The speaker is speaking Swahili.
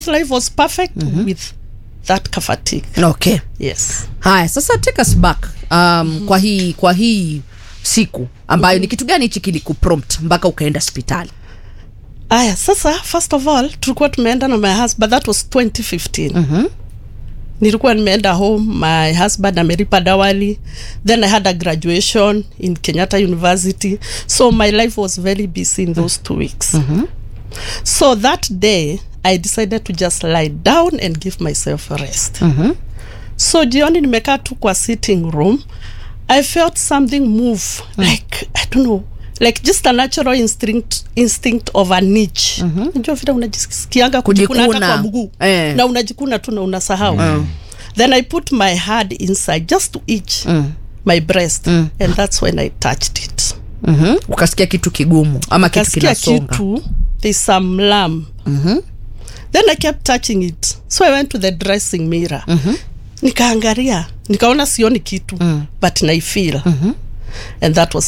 life was perfect with that kafatik okay yes haya sasa take us back um, kwa hii kwa hii siku ambayo ni kitu gani hichi kilikuprompt mpaka ukaenda hospitali aya sasa first of all tulikuwa tumeenda na my husband that was 2015 nilikuwa nimeenda home my husband ameripa dawali then i had a graduation in kenyatta university so my life was very busy in those two weeks so that day i decided to just lie down and give myself a rest so jioni nimekaa tu kwa sitting room i felt something move like i don't know like just a natural instinct, instinct of a niche najua vile unajisikianga kujikuna hata Kujikuna. kwa mguu Eh. na unajikuna tu na unasahau then i put my hand inside just to itch my breast and that's when i touched it mm-hmm. ukasikia kitu kigumu ama kitu kasikia kinasonga kitu there's some lamb then i kept touching it so i went to the dressing mirror nikaangalia nikaona sioni kitu but naifeel and that was